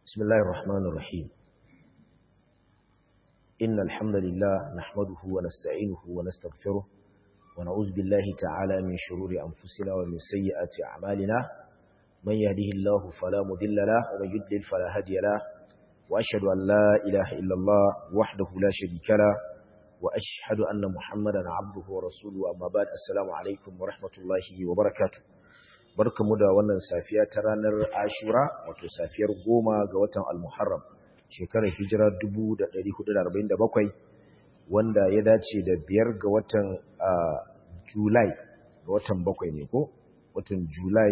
بسم الله الرحمن الرحيم إن الحمد لله نحمده ونستعينه ونستغفره ونعوذ بالله تعالى من شرور أنفسنا ومن سيئات أعمالنا من يهده الله فلا مذل له ومن يدلل فلا هدي له وأشهد أن لا إله إلا الله وحده لا شريك له وأشهد أن محمدا عبده ورسوله أما بعد السلام عليكم ورحمة الله وبركاته barkamu da wannan safiya ta ranar Ashura wato safiyar goma ga watan Al-Muharram shekarar hijira 1447 wanda ya dace da biyar ga watan Julai ga watan bakwai ne ko watan Julai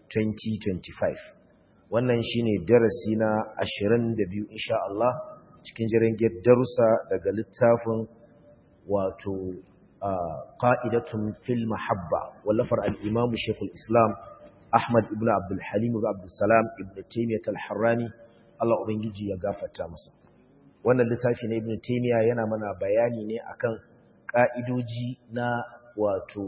2025 wannan shine darasi na 22 insha Allah cikin jiran darussa daga littafin wato qa'idatun fil mahabba wallafar al-Imam Sheikhul Islam Ahmad ibn Abdul Halim ibn Abdul Salam ibn Taymiyyah al-Harrani Allah ubangiji ya gafarta masa wannan littafi na Ibn Taymiyyah yana mana bayani ne akan ka'idoji na wato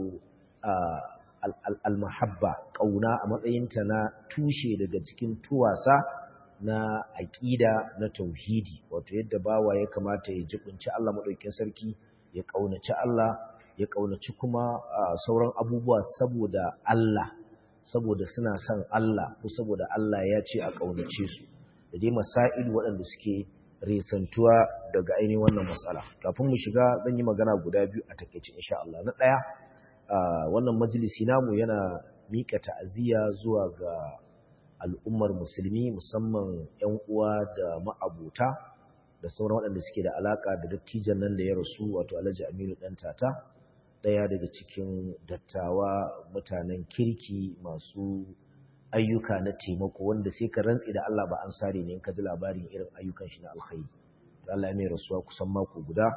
al-mahabba kauna a matsayinta na tushe daga cikin tuwasa na aqida na tauhidi wato yadda bawa ya kamata ya jibinci Allah madaukakin sarki ya kaunaci Allah ya kaunaci kuma sauran abubuwa saboda Allah saboda suna son Allah ko saboda Allah ya ce a ƙaunace su da dai masail waɗanda suke resantuwa daga ainihin wannan matsala kafin mu shiga zan yi magana guda biyu a takeice insha Allah na ɗaya wannan majalisi namu yana mika ta'aziyya zuwa ga al'ummar musulmi musamman ƴan uwa da ma'abota da sauran waɗanda suke da alaka da dattijan nan da ya rasu wato Alhaji Aminu ɗan tata ɗaya daga cikin dattawa mutanen kirki masu ayyuka na taimako wanda sai ka rantsi da Allah ba an sare ne in ka ji labarin irin ayyukan shi na alkhairi to Allah ya mai rasuwa kusan mako guda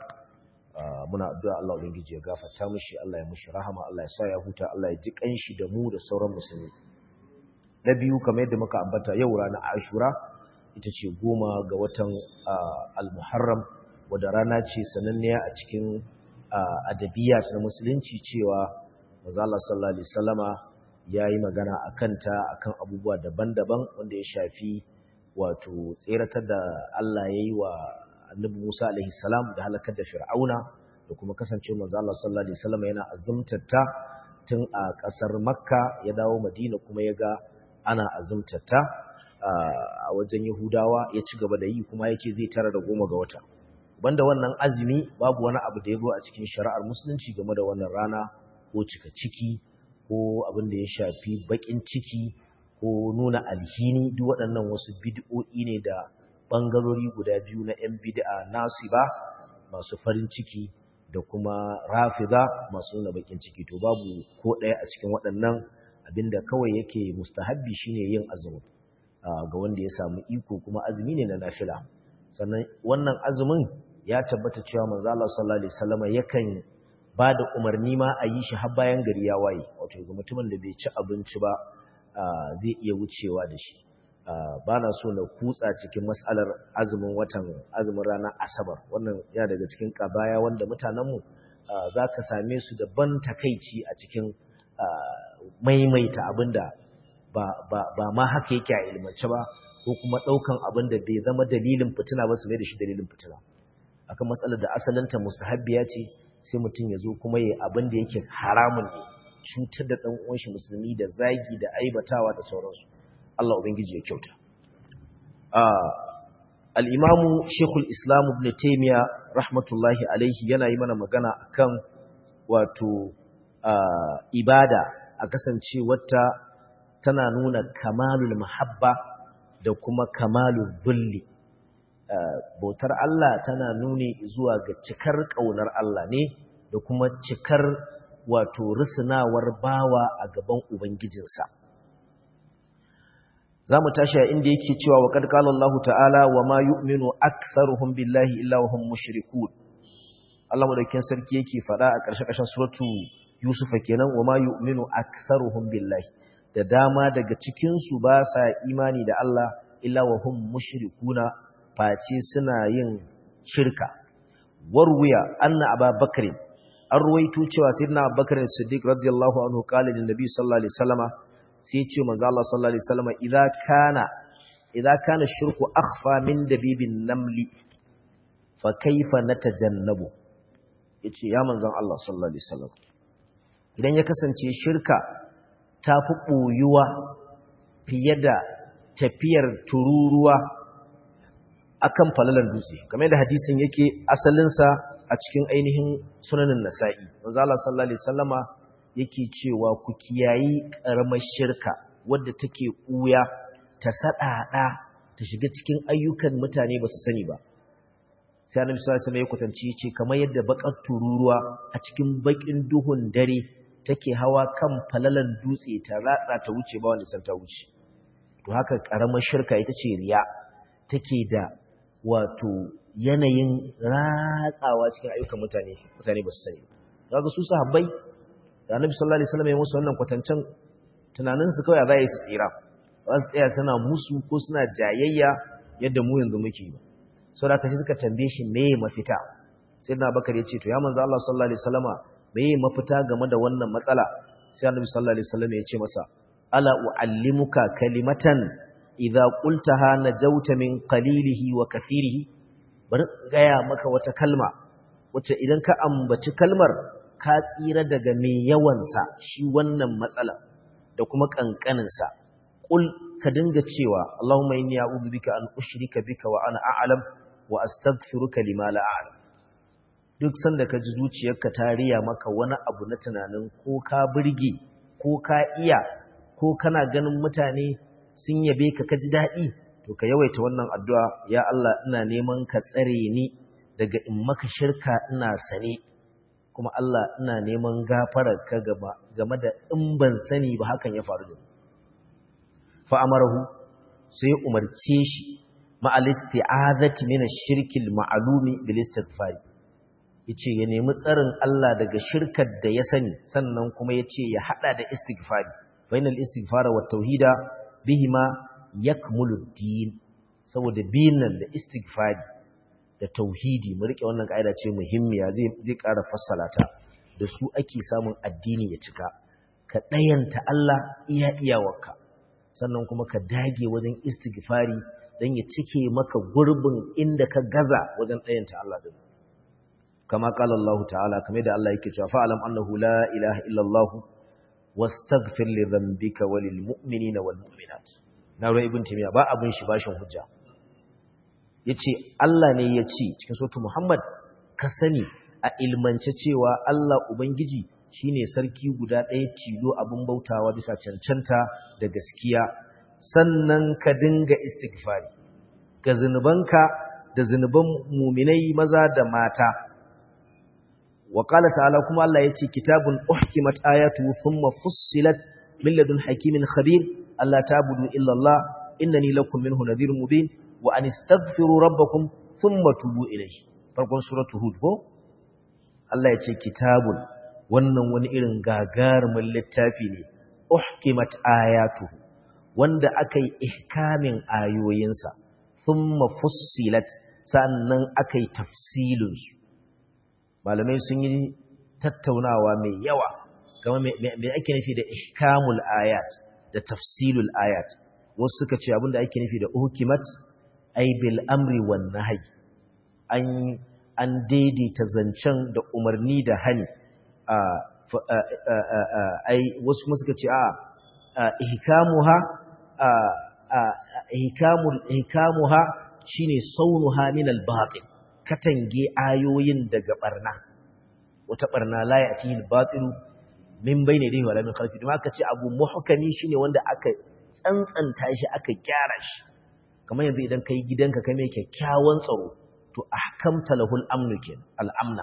muna addu'a Allah ubangiji ya gafarta mishi Allah ya mishi rahama Allah ya sa ya huta Allah ya ji kanshi da mu da sauran musulmi na biyu kamar yadda muka ambata yau ranar Ashura ita ce goma ga watan Al-Muharram wadda rana ce sananniya a cikin adabiyat na musulunci cewa manzo Allah sallallahu alaihi wasallama yayi magana akan ta akan abubuwa daban-daban wanda ya shafi wato tseratar da Allah yayi wa Annabi Musa alaihi salam da halakar da Fir'auna da kuma kasance manzo Allah sallallahu alaihi wasallama yana azumtar ta tun a kasar Makka ya dawo Madina kuma ya ga ana azumtar ta a wajen Yahudawa ya ci gaba da yi kuma yake zai tara da goma ga wata banda wannan azumi babu wani abu da ya zo a cikin shari'ar musulunci game da wannan rana ko cika ciki ko abin da ya shafi bakin ciki ko nuna alhini duk waɗannan wasu bid'o'i ne da ɓangarori guda biyu na 'yan bid'a nasu ba masu farin ciki da kuma rafida masu nuna bakin ciki to babu ko ɗaya a cikin waɗannan abinda kawai yake mustahabbi shine yin azumi ga wanda ya samu iko kuma azumi ne na nafila sannan wannan azumin ya tabbata cewa manzo Allah sallallahu alaihi wasallam yakan bada umarni ma a yi shi har bayan gari ya waye wato ga mutumin da bai ci abinci ba zai iya wucewa da shi bana so na kutsa cikin mas'alar azumin watan azumin ranar asabar wannan ya daga cikin kabaya wanda mutanen mu zaka same su da ban takeici a cikin maimaita abinda ba ba ba ma haka yake a ilmance ba ko kuma daukan abin da bai zama dalilin fitina ba su mai da shi dalilin fitina akan matsalar da asalinta mustahabbiya ce sai mutum ya zo kuma ya abin da yake haramun ne cutar da ɗan uwan shi musulmi da zagi da aibatawa da sauransu Allah ubangiji ya kyauta al-imamu Sheikhul Islam Ibn Taymiyyah rahmatullahi alaihi yana yi mana magana akan wato ibada a kasance wata tana nuna kamalul mahabba da kuma kamalul zulli bautar Allah tana nuni zuwa ga cikar ƙaunar Allah ne da kuma cikar wato risinawar bawa a gaban Ubangijinsa. Za mu tashi a inda yake cewa wa ƙarƙalar Allah ta'ala wa ma yu'minu aktharuhum billahi illa wa hum mushrikun. Allah madaukakin sarki yake faɗa a ƙarshe-ƙarshen suratu Yusufa kenan wa ma yu'minu aktharuhum billahi. Da dama daga cikinsu ba sa imani da Allah illa wa hum mushrikuna face suna yin shirka warwiya anna ababakar an ruwaito cewa sayyidina abubakar siddiq radiyallahu anhu qala lin nabi sallallahu alaihi wasallama sai ce manzo Allah sallallahu alaihi wasallama idza kana idza kana shirku akhfa min dabibin namli fa kaifa natajannabu yace ya manzon Allah sallallahu alaihi wasallam idan ya kasance shirka ta fi ɓoyuwa fiye da tafiyar tururuwa akan falalan dutse kamar da hadisin yake asalinsa a cikin ainihin sunanin nasa'i manzo Allah sallallahu alaihi wasallama yake cewa ku kiyayi karamar shirka wadda take ɓuya ta sadada ta shiga cikin ayyukan mutane ba su sani ba sai annabi sallallahu alaihi wasallam ya kwatance yace kamar yadda bakar tururuwa a cikin bakin duhun dare take hawa kan falalan dutse ta ratsa ta wuce ba wanda san ta wuce to haka karamar shirka ita ce riya take da wato yanayin ratsawa cikin ayyukan mutane mutane ba su sani kaga su sahabbai da Annabi sallallahu alaihi wasallam ya musu wannan kwatancen tunanin su kawai za yi su tsira ba su tsaya suna musu ko suna jayayya yadda mu yanzu muke ba saboda kashi suka tambaye shi me mafita sai na bakar ya ce to ya manzo Allah sallallahu alaihi wasallama me mafita game da wannan matsala sai Annabi sallallahu alaihi wasallam ya ce masa ala uallimuka kalimatan idza qultaha najauta min qalilihi wa kathirihi bari gaya maka wata kalma wacce idan ka ambaci kalmar ka tsira daga mai yawansa shi wannan matsala da kuma kankaninsa qul ka dinga cewa Allahumma inni a'udhu bika an ushrika bika wa ana a'lam wa astaghfiruka lima la a'lam duk sanda ka ji zuciyarka ta riya maka wani abu na tunanin ko ka burge ko ka iya ko kana ganin mutane sun yabe ka ka ji daɗi to ka yawaita wannan addu'a ya Allah ina neman ka tsare ni daga in maka shirka ina sane kuma Allah ina neman gafarar ka game da in ban sani ba hakan ya faru da ni fa amarahu sai umarce shi ma'al isti'azati min ash-shirki al-ma'lumi bil istighfar yace ya nemi tsarin Allah daga shirkar da ya sani sannan kuma yace ya hada da istighfari fa inal istighfara wat tauhida bihima yakmulu din saboda binan da istighfari da tauhidi mu rike wannan kaida ce muhimmiya zai zai ƙara fassala ta da su ake samun addini ya cika ka dayanta Allah iya iyawarka sannan kuma ka dage wajen istighfari dan ya cike maka gurbin inda ka gaza wajen dayanta Allah din kama qala Allah ta'ala kamar da Allah yake cewa fa'alam annahu la ilaha illa Allah wastaghfir li dhanbika walil mu'minina wal mu'minat na ruwa ibn timiya ba abin shi bashin hujja yace Allah ne ya ce cikin suratul Muhammad ka sani a ilmance cewa Allah ubangiji shine sarki guda ɗaya tilo abin bautawa bisa cancanta da gaskiya sannan ka dinga istighfari ga zinubanka da zinuban muminai maza da mata wa qala ta'ala kuma Allah yace kitabun uhkimat ayatuhu thumma fussilat min ladun hakimin khabir alla ta'budu illa Allah innani lakum minhu nadhirun mubin wa an istaghfiru rabbakum thumma tubu ilayhi farkon suratu hud ko Allah yace kitabun wannan wani irin gagarumin littafi ne uhkimat ayatuhu wanda akai ihkamin ayoyinsa thumma fussilat sannan akai tafsilin su malamai sun yi tattaunawa mai yawa game me ake nufi da ihkamul ayat da tafsilul ayat wasu suka ce abinda ake nufi da uhkimat ay bil amri wan nahyi an an daidaita zancen da umarni da hani ai wasu kuma suka ce a ihkamuha ihkamul ihkamuha shine saunuha min al-batil katange ayoyin daga barna wata barna la ya'tihi al-batil min bayni yadihi wala min khalfihi kuma aka ce abu muhkami shine wanda aka tsantsanta shi aka gyara shi kamar yanzu idan kai gidanka kai mai kyakkyawan tsaro to ahkamta lahul amnu kin al-amna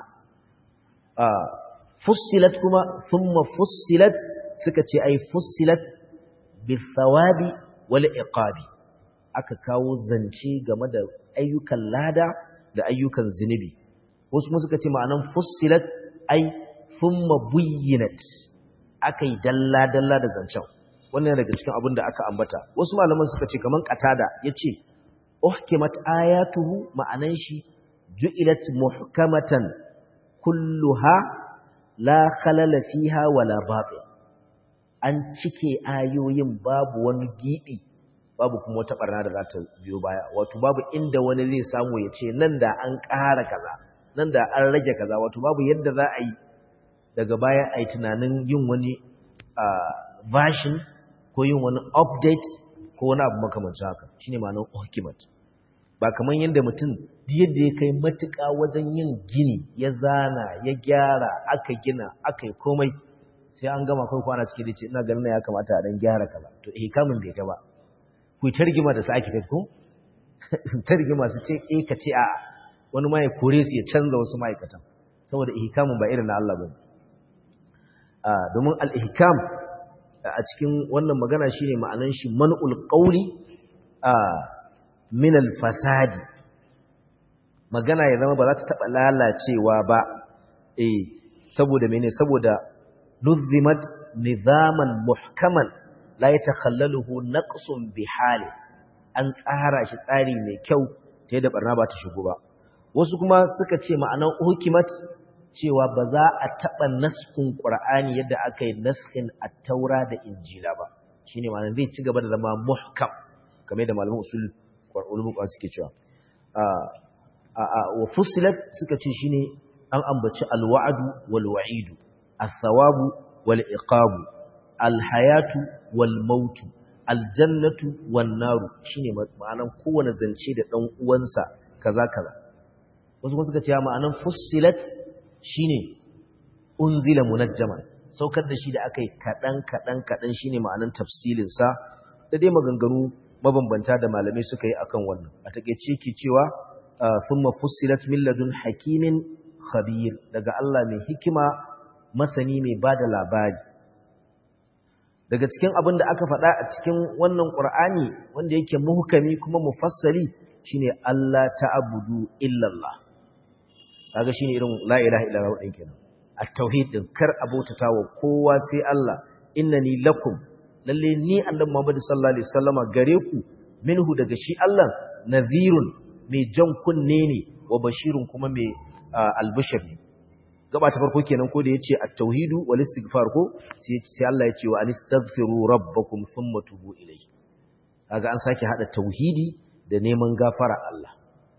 fussilat kuma thumma fussilat suka ce ai fussilat bithawabi wal iqabi aka kawo zance game da ayyukan lada da ayyukan zinubi wasu kuma suka ce ma'anan fussilat ai thumma buyyinat akai dalla dalla da zancen wannan daga cikin abin da aka ambata wasu malaman suka ce kaman qatada yace uhkimat ayatuhu ma'anan shi ju'ilat muhkamatan kulluha la khalala fiha wala batil an cike ayoyin babu wani gibi babu kuma wata barna da za ta biyo baya wato babu inda wani zai samu ya ce nan da an ƙara kaza nan da an rage kaza wato babu yadda za a yi daga baya a yi tunanin yin wani version ko yin wani update ko wani abu makamancin haka shine ma'anar hukimat ba kamar yadda mutum yadda ya kai matuƙa wajen yin gini ya zana ya gyara aka gina aka yi komai sai an gama kai kwana cikin dace ina ganin ya kamata a dan gyara kaza to eh kamun bai ta ba ku targima da su ake kai ko targima su ce eh ka ce a wani ma ya kore su ya canza wasu ma'aikatan saboda ihkamin ba irin na Allah bane a domin al-ihkam a cikin wannan magana shine ma'anan shi man'ul qawli a min al-fasadi magana ya zama ba za ta taba lalacewa ba eh saboda mene saboda nuzimat nizaman muhkaman la yatakhallaluhu naqsun bihali an tsara shi tsari mai kyau ta yadda barna ba ta shigo ba wasu kuma suka ce ma'anar hukimat cewa ba za a taba naskun qur'ani yadda aka yi naskin at-taura da injila ba shine ma'anar zai ci gaba da zama muhkam kamar yadda malaman usul ulumul qur'an suke cewa wa fusilat suka ce shine an ambaci alwa'du wal wa'idu as-sawabu wal iqabu al-hayatu wal mautu aljannatu wan naru shine ma'anan kowane zance da dan uwansa kaza kaza wasu kuma suka ce ma'anan fusilat shine unzila munajjaman saukar da shi da akai kadan kadan kadan shine ma'anan tafsilin sa da dai maganganu mabambanta da malamai suka yi akan wannan a takeice ke cewa thumma fussilat min ladun hakimin khabir daga Allah mai hikima masani mai bada labari daga cikin abin da aka faɗa a cikin wannan Qur'ani wanda yake muhkami kuma mufassali shine Allah ta'budu illa Allah kaga shine irin la ilaha illallah din kenan at-tauhid din kar abota wa kowa sai Allah innani lakum lalle ni annabi Muhammad sallallahu alaihi wasallama gare ku minhu daga shi Allah nadhirun mai jan kunne ne wa bashirun kuma mai albishir ne gaba ta farko kenan ko da yace at-tauhidu wal istighfar ko sai sai Allah yace wa anistaghfiru rabbakum thumma tubu ilayhi kaga an sake hada tauhidi da neman gafara Allah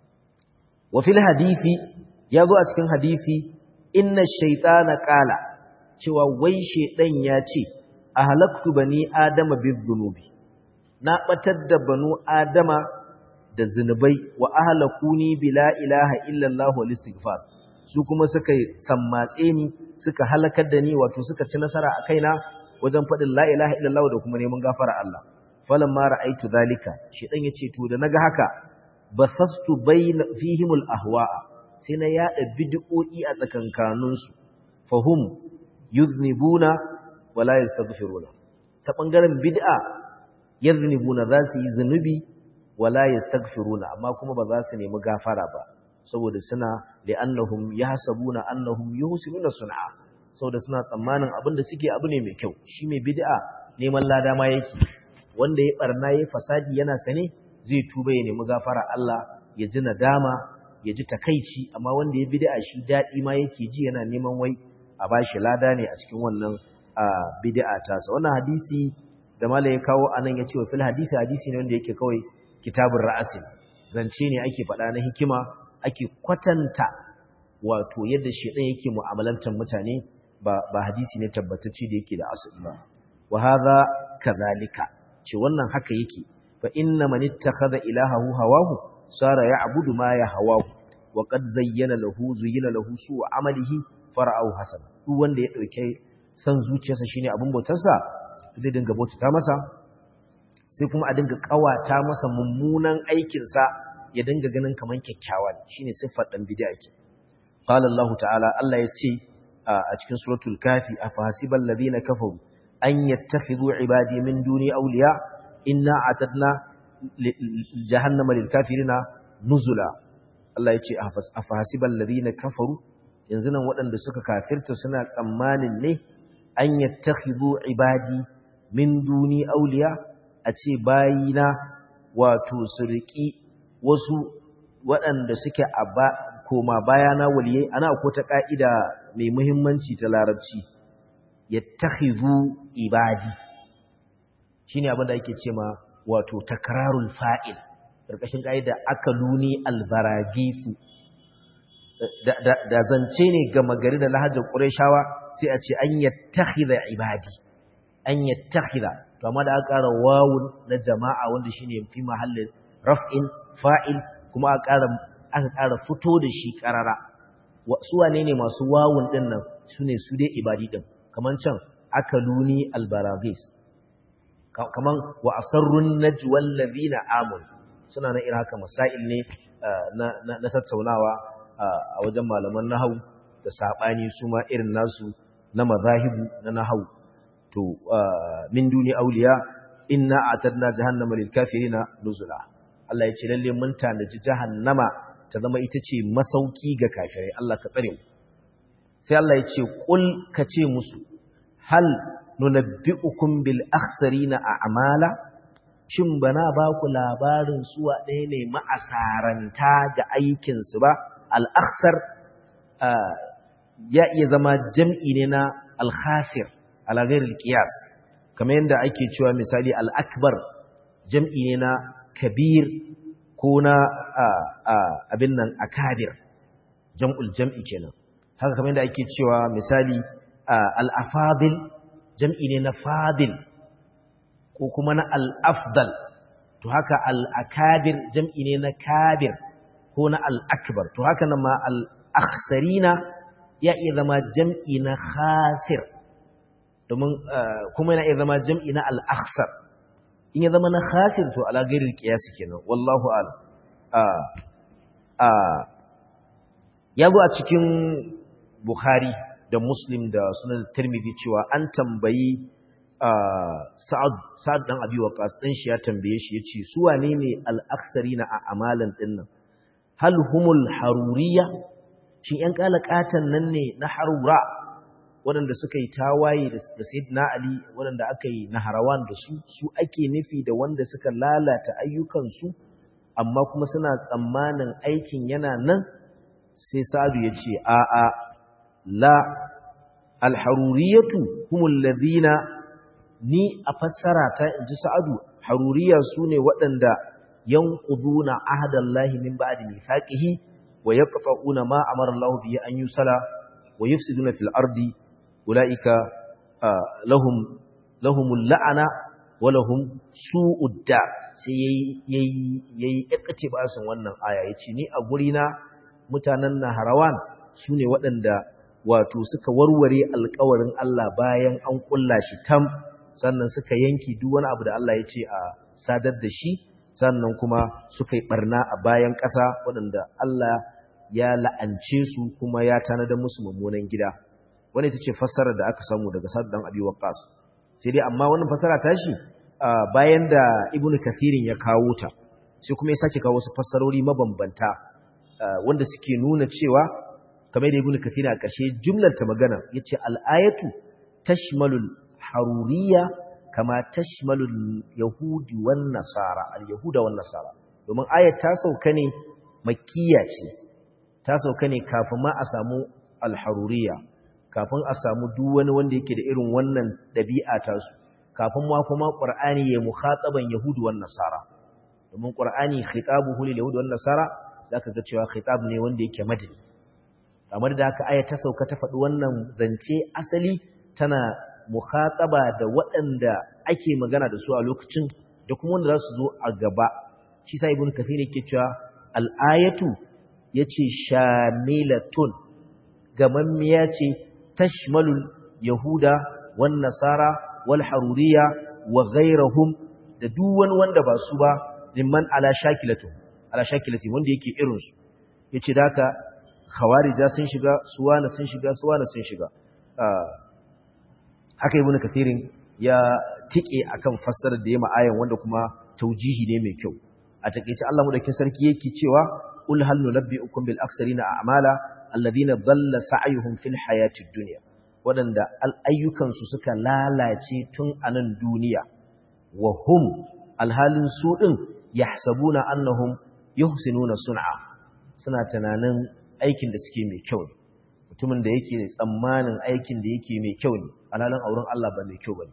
wa fil hadisi yazo a cikin hadisi inna ash-shaytana qala cewa wai shedan ya ce ahlaktu bani adama bizunubi na batar da banu adama da zinubai wa ahlakuni bila ilaha illallah wal istighfar su kuma suka sammatse ni suka halakar da ni wato suka ci nasara a kaina wajen faɗin la ilaha illallah da kuma neman gafara Allah falan ma ra'aitu zalika shedan yace to da naga haka basastu bayna fihimul ahwa'a sai na yada bid'o'i a tsakankanin su fahum yuznibuna wala yastaghfiruna ta bangaren bid'a yuznibuna za su yi zunubi wala yastaghfiruna amma kuma ba za su nemi gafara ba saboda suna li'annahum yahsabuna annahum yuhsinuna sun'a saboda suna tsammanin abin da suke abu ne mai kyau shi mai bid'a neman lada ma yake wanda ya barna yayi fasadi yana sane zai tuba ya nemi gafara Allah ya ji nadama ya ji takeici amma wanda ya bid'a shi dadi ma yake ji yana neman wai a bashi lada ne a cikin wannan bid'a tasa wannan hadisi da malai ya kawo anan ya ce wa fil hadisi hadisi ne wanda yake kawai kitabun ra'asin zance ne ake faɗa na hikima ake kwatanta wato yadda shedan yake mu'amalantar mutane ba ba hadisi ne tabbatacce da yake da asali ba wa hadha kadhalika ce wannan haka yake fa inna man ittakhadha ilahahu hawahu sara ya'budu ma yahawahu wa qad zayyana lahu zuyyina lahu su'u amalihi fara'ahu hasan duk wanda ya dauke san zuciyarsa shine abin bautarsa zai dinga bautata masa sai kuma a dinga kawata masa mummunan aikinsa ya dinga ganin kaman kyakkyawa ne shine siffar dan bid'a ke qala Allah ta'ala Allah ya ce a cikin suratul kafi afahasibal ladina kafaru an yattakhidhu ibadi min duni awliya inna atadna jahannama lil kafirina nuzula Allah ya ce afahasibal ladina kafaru yanzu nan waɗanda suka kafirta suna tsammanin ne an yattakhidhu ibadi min duni awliya a ce bayina wato su riƙi wasu waɗanda suke a koma bayana waliyai ana ko ta ƙa'ida mai muhimmanci ta larabci ya tahizu ibadi shi ne abinda ake ce ma wato takrarul fa'il karkashin kaida akaluni albaragisu da zance ne ga magari da lahajar qurayshawa sai a ce an yattakhidha ibadi an yattakhidha to amma da aka ƙara wawun na jama'a wanda shine fi mahallin raf'in fa'il kuma aka ƙara aka ƙara fito da shi ƙarara su wane ne masu wawun din nan sune su dai ibadi din kaman can akaluni albaragis kaman wa asarrun najwal ladina amanu suna na irin haka masail ne na tattaunawa a wajen malaman nahau da sabani su ma irin nasu na mazahibu na nahau to min duni auliya inna atadna jahannama lil kafirina nuzula Allah ya ce lalle mun tanaji jahannama ta zama ita ce masauki ga kafirai Allah ka tsare mu sai Allah ya ce qul ka ce musu hal nunabbi'ukum bil akhsarina a'mala shin bana ba ku labarin suwa ɗaya ne ma'asaranta ga aikin su ba al akhsar ya iya zama jam'i ne na al khasir ala ghairil qiyas kamar yadda ake cewa misali al akbar jam'i ne na kabir ko na abin nan akabir jam'ul jam'i kenan haka kamar yadda ake cewa misali al-afadil jam'i ne na fadil ko kuma na al-afdal to haka al-akabir jam'i ne na kabir ko na al-akbar to haka nan ma al-akhsarina ya iya zama jam'i na khasir domin kuma yana iya zama jam'i na al-akhsar in ya zama na khasir to ala gairin qiyasi kenan wallahu a'lam ya zo a cikin bukhari da muslim da sunan tirmidhi cewa an tambayi sa'ad sa'ad dan abi waqas dan shi ya tambaye shi yace su wane ne al-aksarina a amalan dinnan hal humul haruriya shin yan kalakatan nan ne na harura waɗanda suka yi tawaye da Sayyidina Ali waɗanda aka yi naharawan da su su ake nufi da wanda suka lalata ayyukansu amma kuma suna tsammanin aikin yana nan sai Sa'adu ya ce a'a la alharuriyatu humul ladhina ni a fassara ta inji Sa'adu haruriya sune waɗanda yanquduna ahdallahi min ba'di mithaqihi wa yaqta'una ma amara Allah bihi an yusala wa yufsiduna fil ardi ula'ika lahum lahumul la'ana wa lahum su'udda sai yayi yayi iktibasin wannan aya yace ni a guri na mutanen Naharawan sune waɗanda wato suka warware alƙawarin Allah bayan an kulla shi tam sannan suka yanki duk wani abu da Allah ya ce a sadar da shi sannan kuma suka yi barna a bayan ƙasa waɗanda Allah ya la'ance su kuma ya tanadar musu mummunan gida wani ita ce fassara da aka samu daga Sa'd dan Abi Waqqas sai dai amma wannan fassara ta shi bayan da Ibn Kathirin ya kawo ta sai kuma ya sake kawo wasu fassarori mabambanta wanda suke nuna cewa kamar da Ibn Kathir a ƙarshe jumlar ta magana yace al-ayatu tashmalul haruriyya kama tashmalul yahudi wan nasara al-yahuda wan nasara domin ayat ta sauka ne makkiya ce ta sauka ne kafin ma a samu al-haruriyya kafin a samu duk wani wanda yake da irin wannan dabi'a ta su kafin ma kuma qur'ani ya mukhataban yahudi wan nasara domin qur'ani khitabuhu lil yahudi wan nasara zaka ga cewa khitab ne wanda yake madani kamar da haka aya ta sauka ta faɗi wannan zance asali tana mukhataba da waɗanda ake magana da su a lokacin da kuma wanda za su zo a gaba shi sa ibn kathir yake cewa al-ayatu yace shamilatun gamammiya ce tashmalul yahuda wan nasara wal haruriya wa ghayrahum da duk wani wanda ba su ba limman ala shakilatu ala shakilati wanda yake irin su yace da haka khawarija sun shiga suwana sun shiga suwana sun shiga haka ibnu kathirin ya tike akan fassarar da yayi ayan wanda kuma taujihi ne mai kyau a takeice Allah madaukakin sarki yake cewa qul hal nunabbiukum bil aksarina a'mala alladhina dhalla sa'yuhum fil hayatid dunya wadanda ayyukan su suka lalace tun anan duniya wa hum alhalin su din yahsabuna annahum yuhsinuna sun'a suna tunanin aikin da suke mai kyau ne mutumin da yake tsammanin aikin da yake mai kyau ne alhalin auren Allah ba mai kyau bane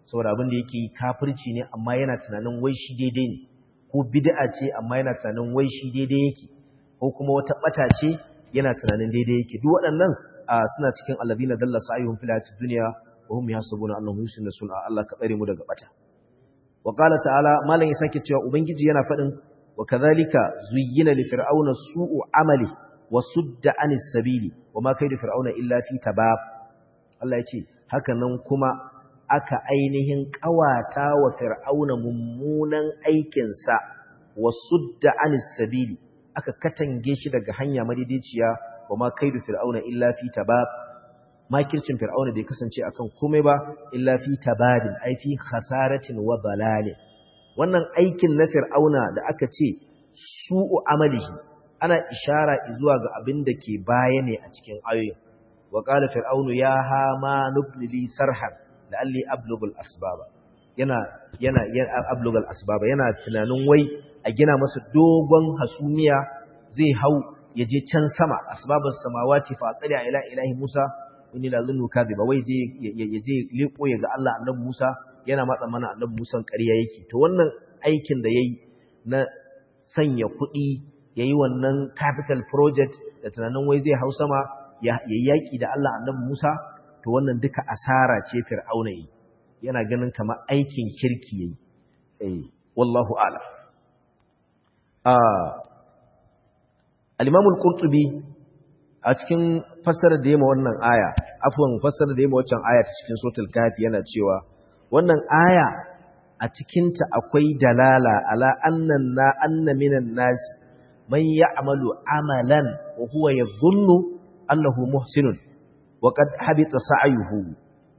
saboda abin da yake kafirci ne amma yana tunanin wai shi daidai ne ko bid'a ce amma yana tunanin wai shi daidai yake ko kuma wata bata ce yana tunanin daidai yake duk waɗannan suna cikin alladhina dalla sa'ihum fil hayatid dunya wa hum yahsabuna annahum yusinu sun'a Allah ka tsare mu daga bata wa qala ta'ala malan ya sake cewa ubangiji yana faɗin wa kadhalika zuyyina li fir'auna su'u amali wa sudda anis sabili wa ma kaidu fir'auna illa fi tabab Allah ya ce haka nan kuma aka ainihin kawata wa fir'auna mummunan aikinsa wa sudda anis sabili aka katange shi daga hanya madidiciya wa ma kaidu fir'auna illa fi tabab makircin fir'auna bai kasance akan komai ba illa fi tabadin ai fi khasaratin wa dalalin wannan aikin na fir'auna da aka ce su'u amalihi ana ishara zuwa ga abin da ke baya ne a cikin ayoyin wa qala fir'aunu ya hama nubni li sarhan la'alli ablugul asbaba yana yana ablugul asbaba yana tunanin wai a gina masa dogon hasumiya zai hau ya je can sama asbabus samawati fa tsali ila ilahi Musa inni la zunnu kadhiba wai je ya je liko ya ga Allah annabi Musa yana matsa mana annabi Musa ƙarya yake to wannan aikin da yayi na sanya kuɗi yayi wannan capital project da tunanin wai zai hau sama ya yaki da Allah annabi Musa to wannan duka asara ce fir'auna yi yana ganin kamar aikin kirki yayi eh wallahu a'lam ah al-imam al-qurtubi a cikin fassarar da yema wannan aya afwan fassarar da yema waccan aya ta cikin suratul kafi yana cewa wannan aya a cikin ta akwai dalala ala annan na anna minan nas man ya'malu amalan wa huwa yadhunnu annahu muhsinun wa qad habita sa'yuhu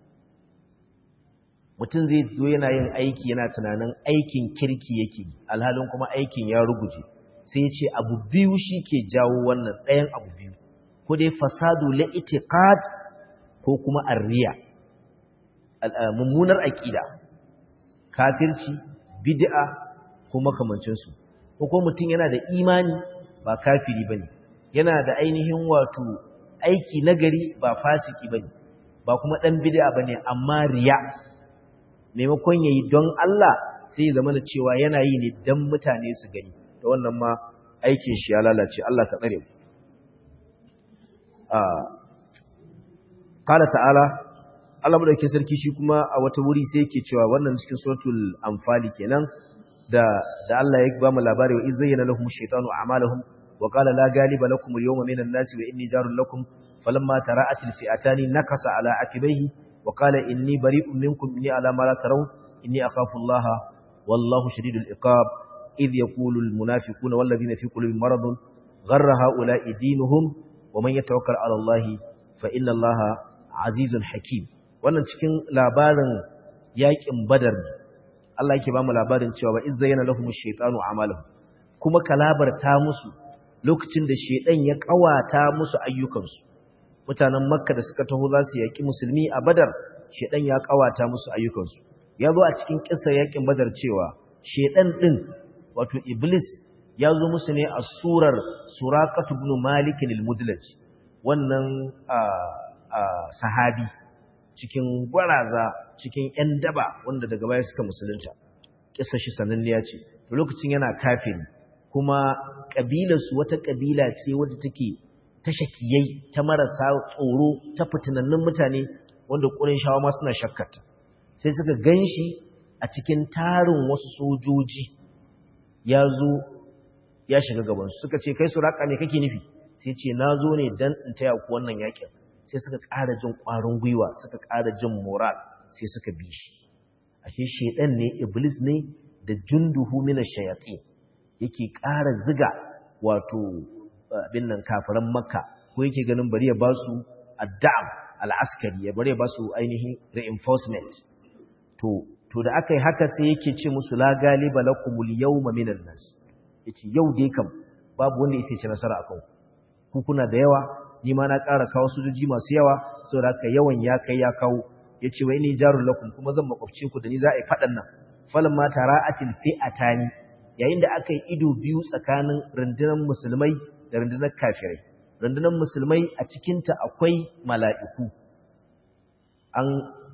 mutum zai zo yana yin aiki yana tunanin aikin kirki yake alhalin kuma aikin ya ruguje sai ya ce abu biyu shi ke jawo wannan ɗayan abu biyu ko dai fasadu la itiqad ko kuma arriya mummunar aqida kafirci bid'a ko makamancin su ko ko mutum yana da imani ba kafiri bane yana da ainihin wato aiki nagari ba fasiki bane ba kuma dan bid'a bane amma riya maimakon yayi don Allah sai ya zama da cewa yana yi ne dan mutane su gani da wannan ma aikin shi ya lalace Allah ta tsare mu Kala ta'ala, Allah maɗauki sarki shi kuma a wata wuri sai yake cewa wannan cikin suratul amfali kenan da da Allah ya ba mu labari wa izayyana lahum shaytanu a'malahum wa qala la ghaliba lakum al-yawma minan nasi wa inni jarun lakum falamma tara'at al-fi'atani nakasa ala akibaihi wa qala inni bari'un minkum inni ala ma la tarawun inni akhafu Allah wallahu shadidul iqab idh yaqulu al-munafiquna wal ladina fi qulubihim maradun gharra ha'ula'i dinuhum ومن يتوكل على الله فإن الله عزيز حكيم wannan cikin labarin yakin badar ne Allah yake ba mu labarin cewa ba izzayna lahum ash-shaytanu a'malahum kuma kalabarta musu lokacin da shedan ya kawata musu ayyukansu mutanen makka da suka taho za su yaki musulmi a badar shedan ya kawata musu ayyukansu ya zo a cikin kissa yakin badar cewa shedan din wato iblis ya zo musu ne a surar surakatu ibn malik al-mudlaj wannan sahabi cikin gwaraza cikin yan daba wanda daga baya suka musulunta kissa shi sananniya ce to lokacin yana kafiri kuma kabilar su wata kabila ce wadda take ta shakiyai ta marasa tsoro ta fitinannun mutane wanda shawa ma suna shakkarta sai suka ganshi a cikin tarin wasu sojoji ya zo ya shiga gabansu suka ce kai suraka ne kake nufi sai ce na zo ne don in taya ku wannan yakin sai suka ƙara jin ƙwarin gwiwa suka ƙara jin moral sai suka bi shi ashe shedan ne iblis ne da junduhu min ash-shayatin yake ƙara ziga wato abin nan kafiran makka ko yake ganin bari ya ba su addam al-askari ya bari ya ba su ainihin reinforcement to to da aka yi haka sai yake ce musu la galiba lakumul yawma minan nas yace yau dai kam babu wanda yake ci nasara akan ku kuna da yawa ni ma na ƙara kawo sojoji masu yawa saboda haka yawan ya kai ya kawo yace wa inni jarul lakum kuma zan makwabce ku da ni za a yi fadan nan falamma tara'atil fi'atani yayin da aka yi ido biyu tsakanin rundunar musulmai da rundunar kafirai rundunar musulmai a cikin ta akwai mala'iku an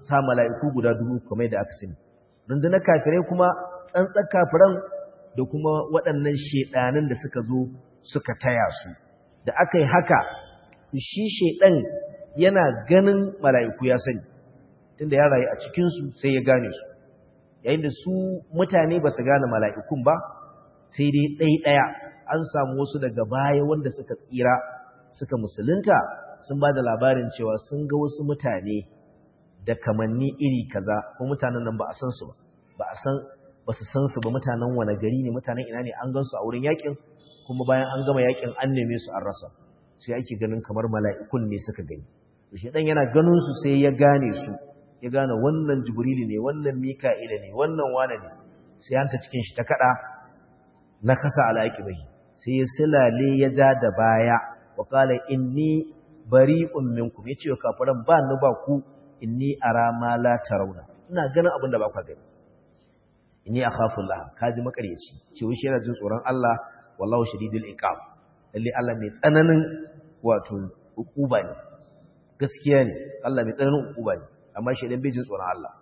sa mala'iku guda dubu kamar da aka sani rundunar kafirai kuma tsantsar kafiran da kuma waɗannan shedanin da suka zo suka taya su da aka yi haka shi shedan yana ganin mala'iku ya sani tunda ya rayu a cikinsu sai ya gane su yayin da su mutane ba su gane mala'ikun ba sai dai ɗaya-ɗaya an samu wasu daga baya wanda suka tsira suka musulunta sun ba da labarin cewa sun ga wasu mutane da kamanni iri kaza ko mutanen nan ba a san su ba ba a san ba su san su ba mutanen wani gari ne mutanen ina ne an gan su a wurin yakin kuma bayan an gama yakin an neme su an rasa sai ake ganin kamar mala'ikun ne suka gani shi dan yana ganin su sai ya gane su ya gane wannan jibrilu ne wannan mika'ila ne wannan wane ne sai hanta cikin shi ta kada na kasa alaqibai sai ya silale ya ja da baya wa qala inni bari'un minkum yace wa kafiran ba ni ba ku inni ara ma la tarawna ina ganin abin da ba ku gani inni akhafu Allah kaji makaryaci ce wai shi yana jin tsoron Allah wallahu shadidul iqab lalle Allah mai tsananin wato ukuba ne gaskiya ne Allah mai tsananin ukuba ne amma shi dan bai jin tsoron Allah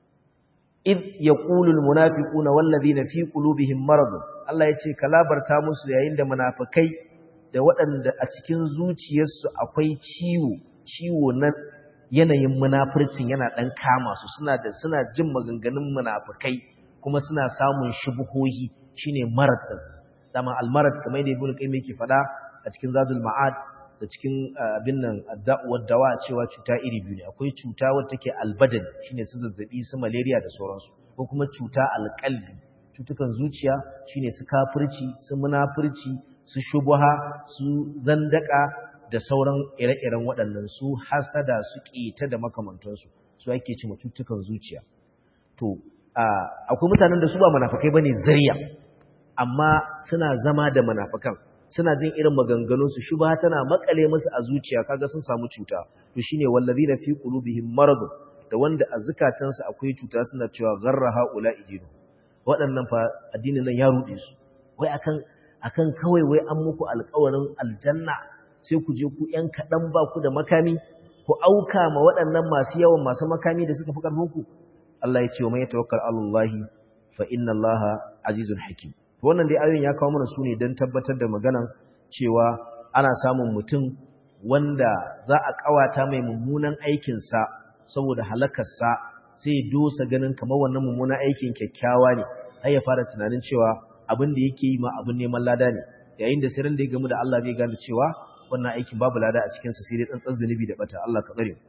id yaqulu almunafiquna wallazina fi qulubihim marad Allah yace kalabarta musu yayin da munafikai da waɗanda a cikin zuciyarsu akwai ciwo ciwo na yanayin munafircin yana dan kama su suna da suna jin maganganun munafikai kuma suna samun shubuhohi shine marad din dama almarad kamar da ibnu qayyim yake fada a cikin zadul ma'ad da cikin abin nan adda'uwar dawa cewa cuta iri biyu ne akwai cuta wadda take albadan shine su zazzabi su malaria da sauransu ko kuma cuta alqalbi cutukan zuciya shine su kafirci su munafirci su shubha su zandaka da sauran ire-iren waɗannan su hasada su ƙeta da makamantansu su ake cewa cutukan zuciya to akwai mutanen da su ba munafikai bane zariya amma suna zama da munafikan suna jin irin maganganunsu shubha tana makale musu a zuciya kaga sun samu cuta to shine wallazina fi qulubihim marad da wanda a zukatansu akwai cuta suna cewa gharra haula idinu waɗannan fa addinin nan ya rude su wai akan akan kawai wai an muku alƙawarin aljanna sai ku je ku ƴan kaɗan ba ku da makami ku auka ma waɗannan masu yawan masu makami da suka fi ƙarfin ku Allah ya ce wa man yatawakkal alallahi fa inna Allaha azizun hakim wannan dai ayoyin ya kawo mana su ne don tabbatar da maganan cewa ana samun mutum wanda za a kawata mai mummunan aikinsa saboda halakarsa sai ya dosa ganin kamar wannan mummunan aikin kyakkyawa ne har ya fara tunanin cewa abin da yake yi ma abin neman lada ne yayin da sirrin da ya gamu da Allah zai gane cewa wannan aikin babu lada a cikinsa sai dai tsantsan zunubi da bata Allah ka tsare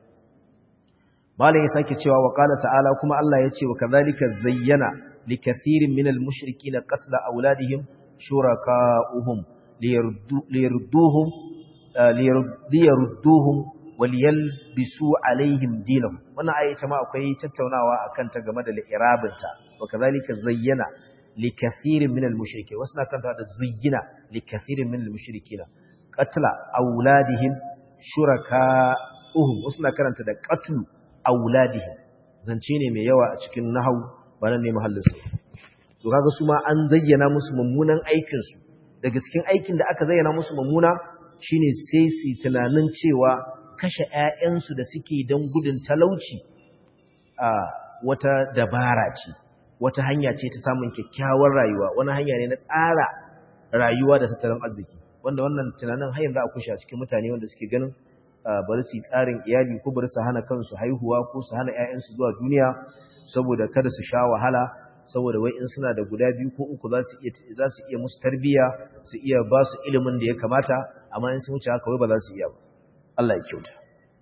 malam ya sake cewa wa qala ta'ala kuma Allah ya ce wa kadhalika zayyana لكثير من المشركين قتل أولادهم شركاؤهم ليردوهم ليردوهم وليلبسوا عليهم دينهم wannan ayi ta ma akwai tattaunawa akan ta game da li'irabinta wa kazalika zayyana likathirin min al-mushrikeen wasu na kanta da zayyana likathirin min al-mushrikeen qatla auladihim shuraka'uhum wasu na karanta da qatlu auladihim zance ne mai yawa a cikin nahwu ba nan ne mahallinsu to kaga su ma an zayyana musu mummunan aikinsu daga cikin aikin da aka zayyana musu mummuna shine sai su tunanin cewa kashe ƴaƴansu da suke don gudun talauci a wata dabara ce wata hanya ce ta samun kyakkyawar rayuwa wani hanya ne na tsara rayuwa da tattalin arziki wanda wannan tunanin har yanzu a kushe a cikin mutane wanda suke ganin bari su yi tsarin iyali ko bari su hana kansu haihuwa ko su hana ƴaƴansu zuwa duniya saboda kada su sha wahala saboda wai in suna da guda biyu ko uku za su iya za su iya musu tarbiya su iya ba su ilimin da ya kamata amma in sun wuce haka wai ba za su iya ba Allah ya kyauta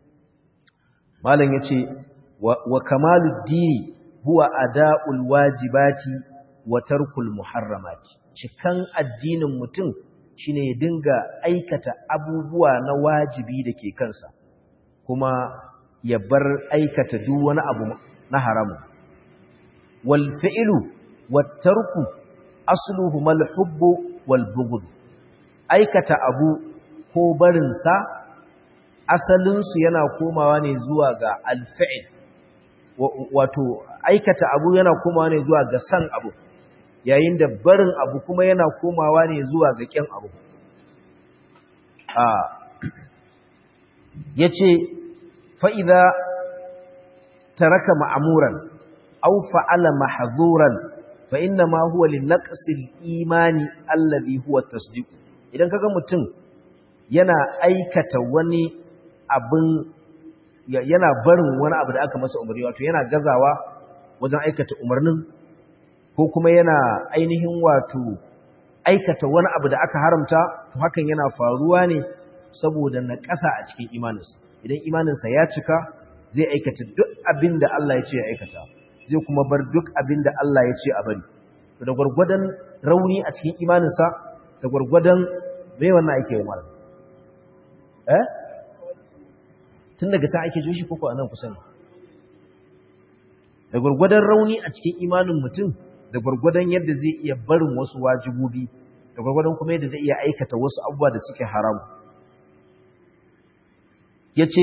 malam yace wa kamalud dini huwa ada'ul wajibati wa tarkul muharramati cikan addinin mutum shine ya dinga aikata abubuwa na wajibi da ke kansa kuma ya bar aikata duk wani abu na haramu wal fi'lu wat tarku asluhu al hubbu wal bughd aikata abu ko barin sa asalin su yana komawa ne zuwa ga al fi'l wato aikata abu yana komawa ne zuwa ga san abu yayin da barin abu kuma yana komawa ne zuwa ga kyan abu a yace fa idza taraka ma'muran aw fa'ala mahzuran fa inna ma huwa li naqsil imani alladhi huwa tasdiq idan kaga mutum yana aikata wani abin yana barin wani abu da aka masa umarni wato yana gazawa wajen aikata umarnin ko kuma yana ainihin wato aikata wani abu da aka haramta to hakan yana faruwa ne saboda na ƙasa a cikin imaninsa idan imaninsa ya cika zai aikata duk abin da Allah ya ce ya aikata zai kuma bar duk abin da Allah ya ce a bari da gwargwadon rauni a cikin imaninsa da gwargwadon mai wannan ake yi mara eh tun daga sa ake joshi koko a nan kusa ne da gwargwadon rauni a cikin imanin mutum da gwargwadon yadda zai iya barin wasu wajibobi da gwargwadon kuma yadda zai iya aikata wasu abubuwa da suke haramu ya ce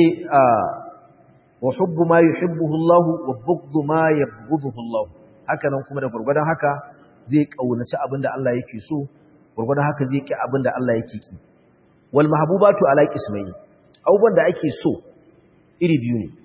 wa hubbu ma yuhibbuhu Allah wa bughdu ma yabghuduhu Allah haka nan kuma da gwargwadon haka zai kaunaci abin da Allah yake so gwargwadon haka zai ki abin da Allah yake ki wal mahbubatu ala qismayn abubuwan da ake so iri biyu ne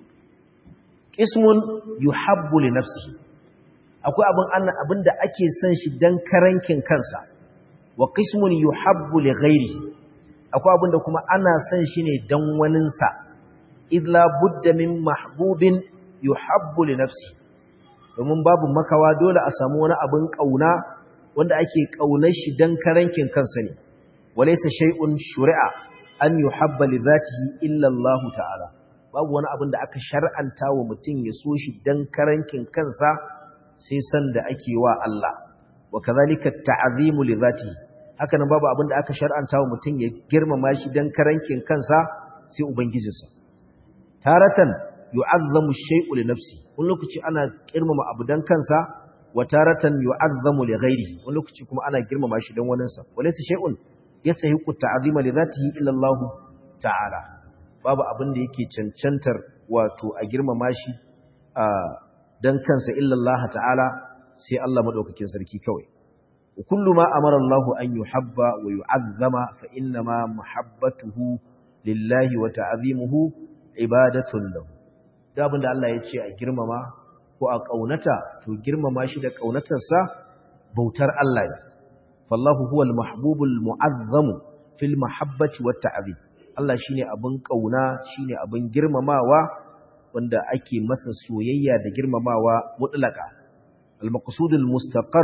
qismun yuhabbu li nafsihi akwai abin Allah abin da ake son shi dan karankin kansa wa qismun yuhabbu li ghairihi akwai abin da kuma ana son shi ne dan waninsa idla budda min mahbubin yuhabbu li nafsihi domin babu makawa dole a samu wani abin kauna wanda ake kaunar shi dan karankin kansa ne walaysa shay'un shuri'a an yuhabba li dhatihi illa Allah ta'ala babu wani abin da aka shar'anta wa mutum ya so shi dan karankin kansa sai san da ake wa Allah wa kadhalika ta'zimu li dhatihi haka nan babu abin da aka shar'anta wa mutum ya girmama shi dan karankin kansa sai ubangijinsa taratan yu'azzamu shay'u li nafsi wani lokaci ana girmama abu dan kansa wa taratan yu'azzamu li ghairihi wani lokaci kuma ana girmama shi dan waninsa walaysa shay'un yastahiqu ta'zima li dhatihi illa Allah ta'ala babu abin da yake cancantar wato a girmama shi a dan kansa illa Allah ta'ala sai Allah madaukakin sarki kawai kullu ma amara Allah an yuhabba wa yu'azzama fa inna ma muhabbatuhu lillahi wa ta'zimuhu ibadatun lahu da abinda Allah ya ce a girmama ko a kaunata to girmama shi da kaunatarsa bautar Allah ne fallahu huwal mahbubul mu'azzam fil mahabbati wat ta'zim Allah shine abin kauna shine abin girmamawa wanda ake masa soyayya da girmamawa mutlaka al-maqsudul mustaqar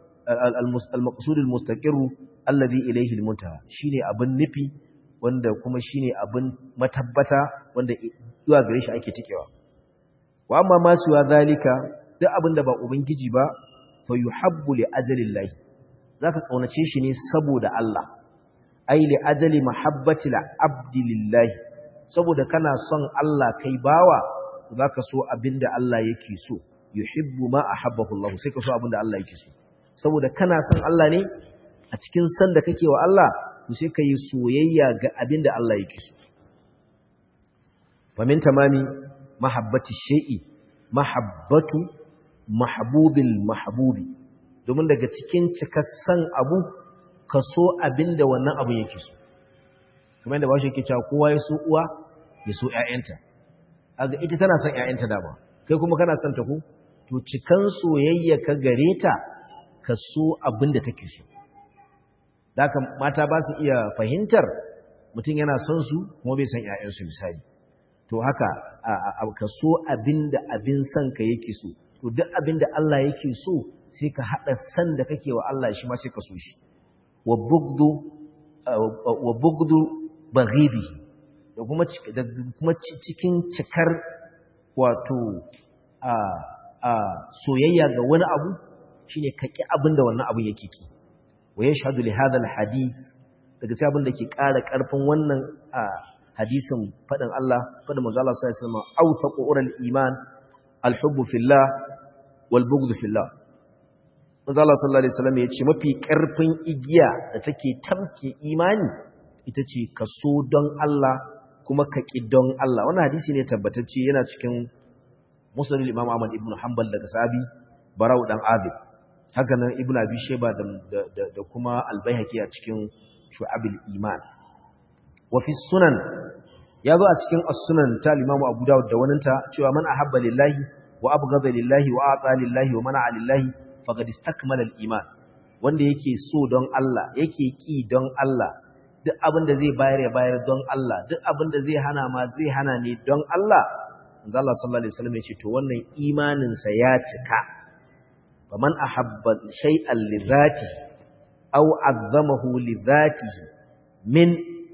al-maqsudul mustaqir alladhi ilayhi al-muntaha shine abin nufi wanda kuma shine abin matabbata wanda zuwa gare shi ake tikewa wa amma ma suwa zalika duk abin da ba ubangiji ba fa yuhabbu li ajalillahi zaka kaunace shi ne saboda Allah ai li ajali mahabbati la abdi lillahi saboda kana son Allah kai bawa zaka so abinda Allah yake so yuhibbu ma ahabbahu Allah sai ka so abinda Allah yake so saboda kana son Allah ne a cikin san da kake wa Allah to sai ka yi soyayya ga abinda Allah yake so famin tamami mahabbati shay'i mahabbatu mahbubil mahbubi domin daga cikin cikassan abu ka so abinda wannan abu yake so kuma inda bashi yake cewa kowa ya so uwa ya so ƴaƴanta aga ita tana son ƴaƴanta dama kai kuma kana son ta ku to cikan soyayya ka gare ta ka so abinda take so Daka mata ba su iya fahimtar mutum yana son su kuma bai san ƴaƴansu misali to haka ka so abinda abin son ka yake so to duk abinda Allah yake so sai ka hada san da kake wa Allah shi ma sai ka so shi wa bugdu wa bugdu baghibi da kuma da kuma cikin cikar wato a a soyayya ga wani abu shine ka ki abinda wannan abun yake ki wa yashhadu li hadha al hadith daga sai abin da ke ƙara ƙarfin wannan hadisin faɗin Allah faɗin manzo Allah sallallahu alaihi wasallam awthaqu ural iman alhubbu fillah wal bughdu fillah manzo Allah sallallahu alaihi wasallam yace mafi ƙarfin igiya da take tamke imani ita ce ka so don Allah kuma ka ki don Allah wannan hadisi ne tabbatacce yana cikin musnad Imam Ahmad ibn Hanbal daga sahabi Barau dan Abid haka nan Ibn Abi Shayba da da kuma Al-Baihaqi a cikin shu'abil iman wa fi sunan ya zo a cikin as-sunan ta Imam Abu Dawud da waninta cewa man ahabba lillahi wa abghadha lillahi wa ata lillahi wa mana'a lillahi faqad istakmala al-iman wanda yake so don Allah yake ki don Allah duk abin da zai bayar ya bayar don Allah duk abin da zai hana ma zai hana ne don Allah manzo Allah sallallahu alaihi wasallam ya ce to wannan imanin sa ya cika faman ahabba shay'an li dhatihi aw azzamahu li dhatihi min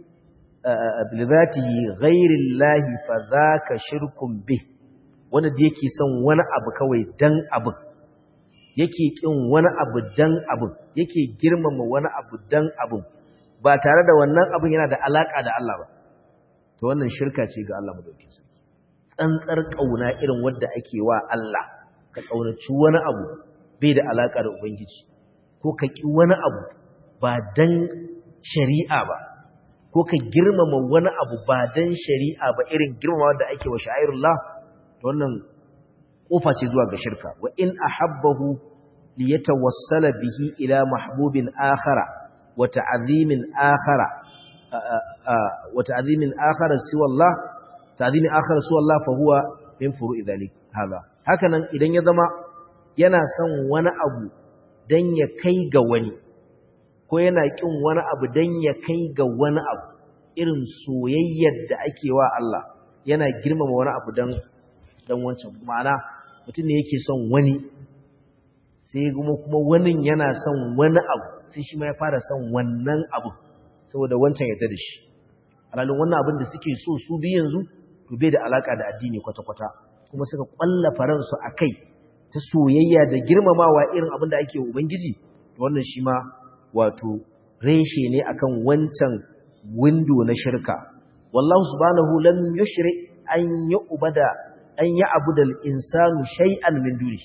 li dhatihi ghayri Allah fa dhaka shirkun bih wanda da yake son wani abu kawai dan abu yake kin wani abu dan abu yake girmama wani abu dan abu ba tare da wannan abin yana da alaka da Allah ba to wannan shirka ce ga Allah madaukakin sarki tsantsar kauna irin wanda ake wa Allah ka kaunaci wani abu bai da alaka da ubangiji ko ka ki wani abu ba dan shari'a ba ko ka girmama wani abu ba dan shari'a ba irin girmama da ake wa sha'irullah to wannan kofa ce zuwa ga shirka wa in ahabbahu liyatawassala bihi ila mahbubin akhara wa ta'zimin akhara wa ta'zimin akhara siwa Allah ta'zimin akhara siwa Allah fa huwa min furu'i dhalik hada hakanan idan ya zama yana son wani abu dan ya kai ga wani ko yana kin wani abu dan ya kai ga wani abu irin soyayyar da ake wa Allah yana girmama wani abu dan dan wancan ma'ana mutum ne yake son wani sai kuma kuma wani yana son wani abu sai shi ma ya fara son wannan abu saboda wancan ya da shi alalin wannan abin da suke so su bi yanzu to bai da alaka da addini kwata-kwata kuma suka kwallafa ransu a kai ta soyayya da girmamawa irin abin da ake ubangiji wannan shi ma wato reshe ne akan wancan windo na shirka wallahu subhanahu lam yushri an yu'bada an yi abu da insanu shay'an min duni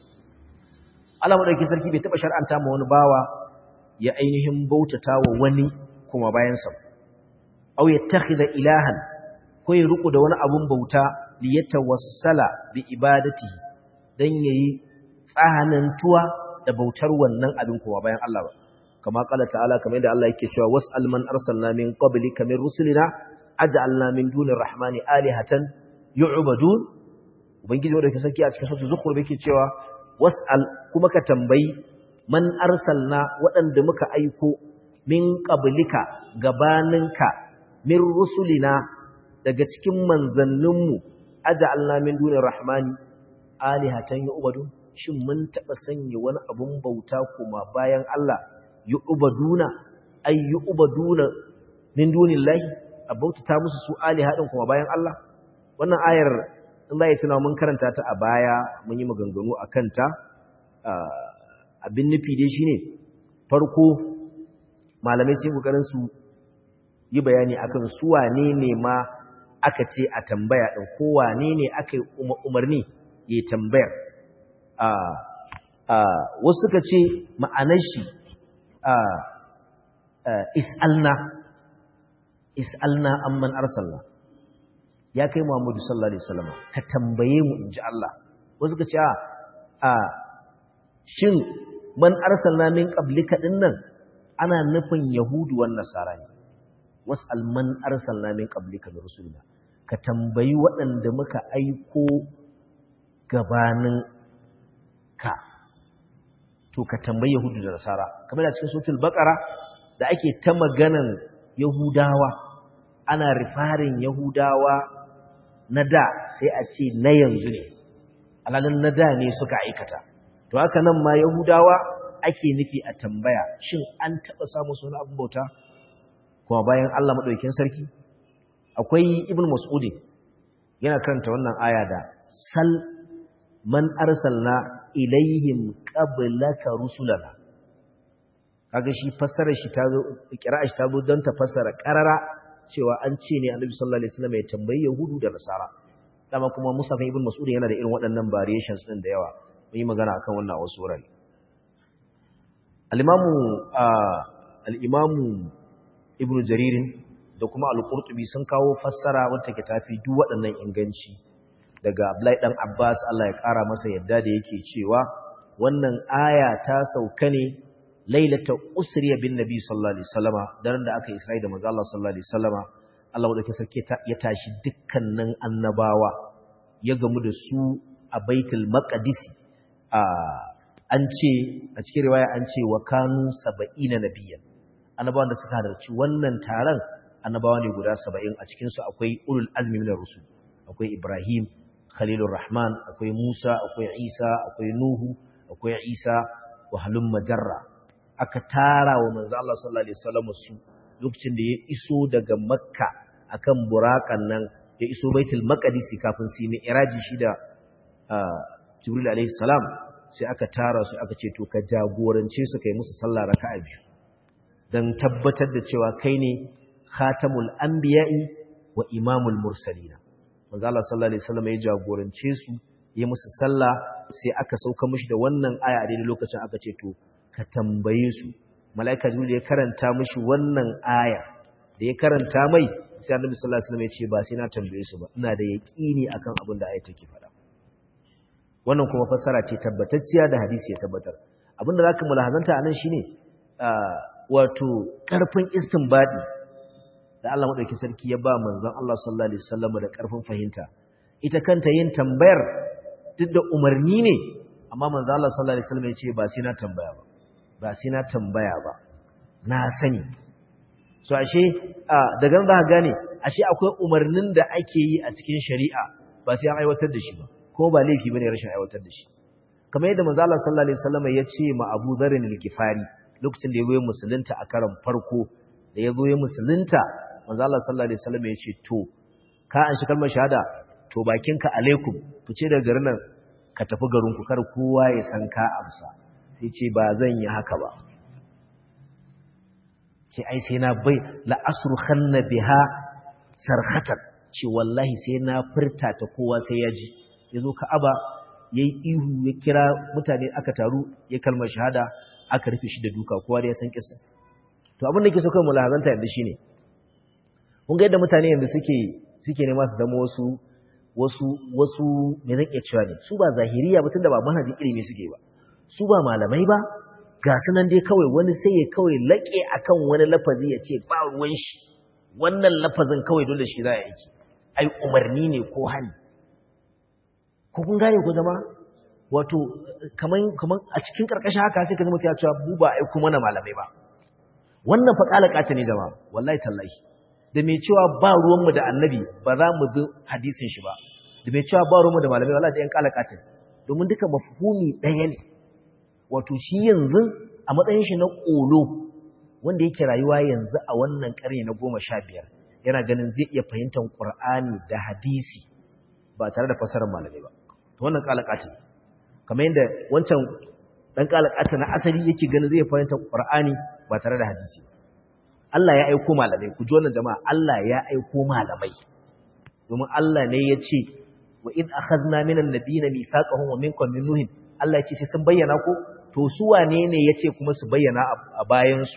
Allah madauki sarki bai taba shar'anta ma wani bawa ya ainihin bautata wa wani kuma bayan sa aw yattakhidha ilahan ko ya ruku da wani abun bauta li yatawassala bi ibadatihi dan yayi tsahanantuwa da bautar wannan abin kuma bayan Allah ba kama kala ta'ala kamar yadda Allah yake cewa was'al man arsalna min qablika min rusulina aj'alna min dunir rahmani alihatan yu'badun ubangiji wanda ke sarki a cikin sura zukhruf yake cewa was'al kuma ka tambayi man arsalna waɗanda muka aiko min qablika gabaninka min rusulina daga cikin manzanninmu aja'alna min dunir rahmani alihatan yu'badun shin mun taba sanya wani abun bauta kuma bayan Allah yu'baduna ay yu'baduna min dunillahi abauta musu su alihadin kuma bayan Allah wannan ayar in za yi tuna mun karanta ta a baya mun yi maganganu a kanta abin nufi dai shine farko malamai sai kokarin su yi bayani akan su wane ne ma aka ce a tambaya din ko wane ne aka yi umarni ya tambayar wasu suka ce ma'anar shi is'alna is'alna amman arsalna ya kai Muhammadu sallallahu alaihi wasallam ka tambaye mu inji Allah wasu ka ce a shin man arsalna min qablika dinnan ana nufin yahudu wan nasara ne wasal man arsalna min qablika min rusulina ka tambayi waɗanda muka aiko gabanin ka to ka tambayi yahudu da nasara kamar da cikin suratul baqara da ake ta maganan yahudawa ana rifarin yahudawa na da sai a ce na yanzu ne alalin na da ne suka aikata to haka nan ma yahudawa ake nufi a tambaya shin an taɓa samun suna abin bauta kuma bayan Allah maɗaukin sarki akwai ibn mas'udi yana karanta wannan aya da sal man arsalna ilaihim qablaka rusulana kaga shi fassarar shi ta zo kira'a shi ta zo don ta fassara qarara cewa an ce ne annabi sallallahu alaihi wasallam ya tambayi yahudu da nasara dama kuma musafin ibn mas'ud yana da irin waɗannan variations din da yawa mun yi magana akan wannan a wasu wurare al-imamu al-imamu ibn jarir da kuma al-qurtubi sun kawo fassara wacce ke tafi duk waɗannan inganci daga abdullahi dan abbas Allah ya kara masa yadda da yake cewa wannan aya ta sauka ne lailata usriya bin nabi sallallahu alaihi wasallama daren da aka isra'i da manzo Allah sallallahu alaihi wasallama Allah madaukakin sarki ya tashi dukkanin annabawa ya gamu da su a Baitul Maqdis a an ce a cikin riwaya an ce wa kanu 70 nabiyyan annabawan da suka halarci wannan taron annabawa ne guda 70 a cikin su akwai ulul azmi minar rusul akwai Ibrahim Khalilur Rahman akwai Musa akwai Isa akwai Nuhu akwai Isa wa halum majarra aka tara wa manzo Allah sallallahu alaihi wasallam su lokacin da ya iso daga Makka akan burakan nan ya iso Baitul Maqdis kafin su yi iraji shi da Jibril alaihi salam sai aka tara su aka ce to ka jagorance su kai musu sallah raka'a biyu dan tabbatar da cewa kai ne khatamul anbiya'i wa imamul mursalina manzo Allah sallallahu alaihi wasallam ya jagorance su ya musu sallah sai aka sauka mishi da wannan aya a daidai lokacin aka ce to ka tambaye su malaika jibril ya karanta mishi wannan aya da ya karanta mai sai annabi sallallahu alaihi wasallam ya ce ba sai na tambaye su ba ina da yaqini akan abin da aya take faɗa wannan kuma fassara ce tabbatacciya da hadisi ya tabbatar abin da zaka mulahazanta anan shine wato karfin istinbadi da Allah madauki sarki ya ba manzon Allah sallallahu alaihi wasallam da karfin fahimta ita kanta yin tambayar duk da umarni ne amma manzon Allah sallallahu alaihi wasallam ya ce ba sai na tambaya ba ba sai na tambaya ba na sani so ashe daga nan za ka gane ashe akwai umarnin da ake yi a cikin shari'a ba sai an aiwatar da shi ba ko ba laifi bane rashin aiwatar da shi kamar yadda manzo Allah sallallahu alaihi wasallam ya ce ma Abu Dharr al-Ghifari lokacin da ya goyi musulunta a karan farko da ya goyi musulunta manzo Allah sallallahu alaihi wasallam ya ce to ka an shi kalmar shahada to bakinka alaikum fice daga garin nan ka tafi garin ku kar kowa ya san ka amsa sai ce ba zan yi haka ba ce ai sai na bai la asrukhanna biha sarhatan ce wallahi sai na furta ta kowa sai ya ji yazo Ka'aba yayi ihu ya kira mutane aka taru ya kalmar shahada aka rufe shi da duka kowa da ya san kisa to abin da ke so kai mulahazanta yanda shine kun ga yadda mutane yanzu suke suke nema su zama wasu wasu wasu me zan iya cewa ne su ba zahiriya ba tunda ba manhajin ilimi suke ba su ba malamai ba ga su nan dai kawai wani sai ya kawai laƙe akan wani lafazi ya ce ba ruwan shi wannan lafazin kawai dole shi za a yi ai umarni ne ko hani ko kun gane ko zama wato kaman kaman a cikin karkashin haka sai ka zama ya cewa mu ba ai kuma na malamai ba wannan fa kalakata ne jama'a wallahi tallahi da mai cewa ba ruwan mu da annabi ba za mu bi hadisin shi ba da mai cewa ba ruwan mu da malamai wallahi da yan kalakata domin duka mafhumi ɗaya ne wato shi yanzu a matsayin shi na ƙolo wanda yake rayuwa yanzu a wannan ƙarni na goma sha biyar yana ganin zai iya fahimtar ƙur'ani da hadisi ba tare da fasarar malamai ba to wannan ƙalaƙati kamar yadda wancan ɗan ƙalaƙata na asali yake ganin zai fahimtar ƙur'ani ba tare da hadisi Allah ya aiko malamai ku ji wannan jama'a Allah ya aiko malamai domin Allah ne ya ce wa in akhadna minan nabiyina mithaqahum wa minkum min nuhin Allah ya ce sai sun bayyana ko to su wane ne ya ce kuma su bayyana a bayansu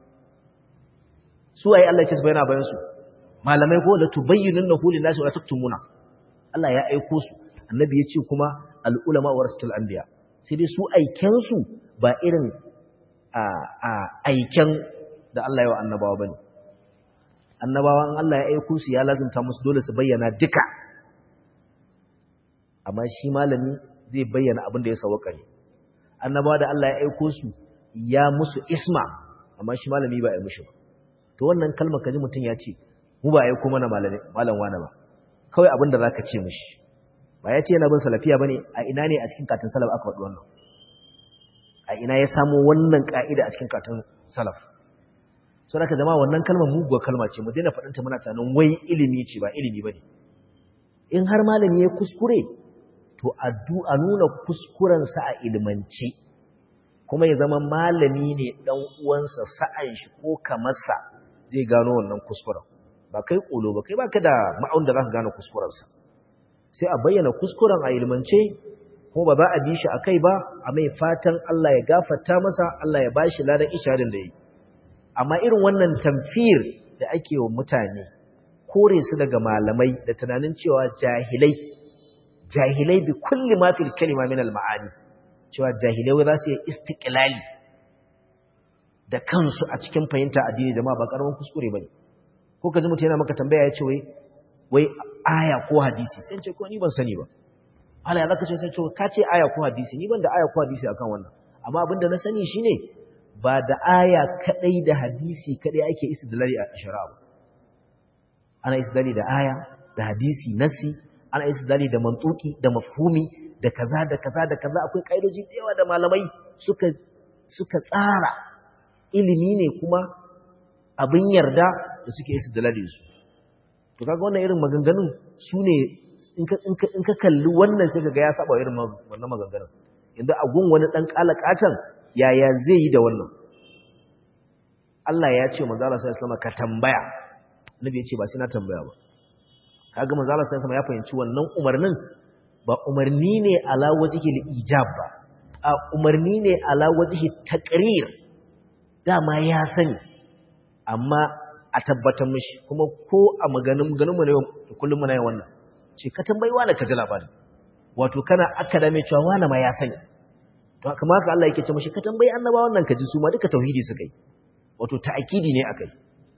su waye Allah ya ce su bayyana a bayansu malamai ko da tubayyinun na hulun nasu wa taktumuna Allah ya aiko su annabi ya ce kuma al'ulama wa rasul anbiya sai dai su aikensu ba irin a aiken da Allah ya wa annabawa bane annabawan Allah ya aiko su ya lazimta musu dole su bayyana duka amma shi malami zai bayyana abin da ya sawaka ne annabawa da Allah ya aiko su ya musu isma amma shi malami ba ya mushi ba to wannan kalmar kaji mutum ya ce mu ba aiko mana malami malam wani ba kawai abin da zaka ce mushi ba ya ce yana bin salafiya bane a ina ne a cikin katin salaf aka faɗi wannan a ina ya samu wannan ka'ida a cikin katin salaf so da zama wannan kalmar muguwar kalma ce mu daina faɗinta muna tunanin wai ilimi ce ba ilimi bane in har malami ya kuskure to a nuna kuskurensa a ilmance kuma ya zama malami ne ɗan uwansa sa'an shi ko kamarsa zai gano wannan kuskuren ba kai ƙolo ba kai ba ka da ma'aun da za ka gane kuskurensa sai a bayyana kuskuren a ilmance kuma ba za a bi shi a kai ba a mai fatan Allah ya gafarta masa Allah ya bashi ladan isharin da yi amma irin wannan tamfir da ake wa mutane kore su daga malamai da tunanin cewa jahilai jahilai bi kulli ma fil kalima min al ma'ani cewa jahilai za su yi istiqlali da kansu a cikin fahimta addini jama'a ba karamin kuskure bane ko ka ji mutum yana maka tambaya ya ce wai wai aya ko hadisi sai ce ko ni ban sani ba Allah ya zaka ce sai ce ka ce aya ko hadisi ni ban da aya ko hadisi akan wannan amma abinda na sani shine ba da aya kadai da hadisi kadai ake istidlali a shari'a ba ana istidlali da aya da hadisi nasi ana istidlali da mantuki da mafhumi da kaza da kaza da kaza akwai kaidoji da yawa da malamai suka suka tsara ilimi ne kuma abin yarda da suke istidlali su to kaga wannan irin maganganun su ne in ka kalli wannan sai kaga ya saba irin wannan maganganun inda a gun wani dan kalakatan yaya zai yi da wannan Allah ya ce manzo Allah sallallahu alaihi ka tambaya nabi ya ce ba sai na tambaya ba kaga manzo Allah sallallahu alaihi ya fahimci wannan umarnin ba umarni ne ala wajhi ijab ba a umarni ne ala wajhi taqrir dama ya sani amma a tabbatar mishi kuma ko a maganin ganin mu ne kullum muna yin wannan ce ka tambayi wani ka ji labari wato kana akadame cewa wani ma ya sani to kuma haka Allah yake ce mishi ka tambayi annaba wannan ka ji su ma duka tauhidi suka yi wato ta'akidi ne akai